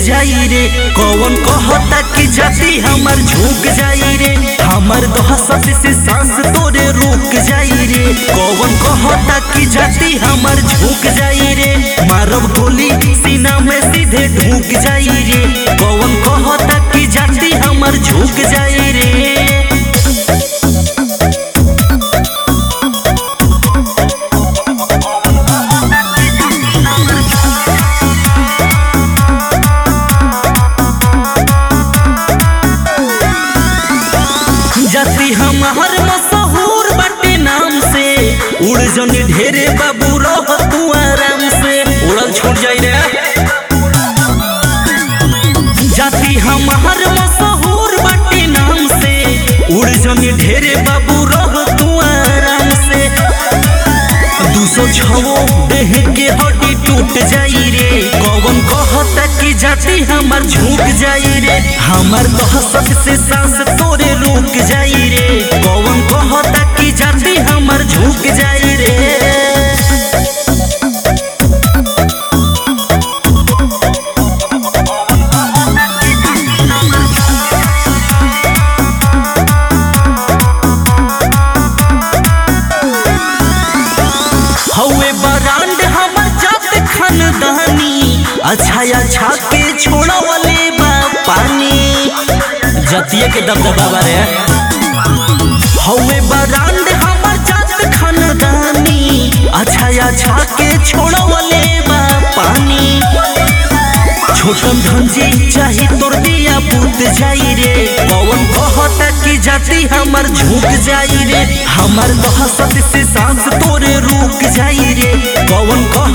जाई रे कौन कहता कि जाति हमर झुक जाई रे हमर दहशत से सांस तोरे रुक जाई रे कौन कहता कि जाति हमर झुक जाई रे मारब गोली सीना में सीधे ढूक जाई रे कौन कहता कि जाति हमर झुक जाई रे जाति हमार मशहूर बाटे नाम से उड़ जन ढेरे बाबू रह तू आराम से उड़ल छूट जाई रे जाति हमार मशहूर बाटे नाम से उड़ जन ढेरे बाबू रह तू आराम से दू सौ छवो देह के हड्डी टूट जाई रे कौन कहता कि जाति हमर झुक जाई रे हमर दहशत से सांस तोरे रुक जाई रे कौन कहता कि जाति हमर झुक जाई रे हवे बरांड हमर जात खानदानी अच्छा अच्छा के छोड़ा वाले बा पानी जतिये के दबदबा बारे हवे बरांड हमर जात खानदानी अच्छा अच्छा के छोड़ा वाले बा पानी छोटन धंजी चाही तोर दिया पुत जाई रे पवन कहता कि जाति हमर झुक जाई रे हमर दहशत से सांस तोरे रुक जाई रे पवन कह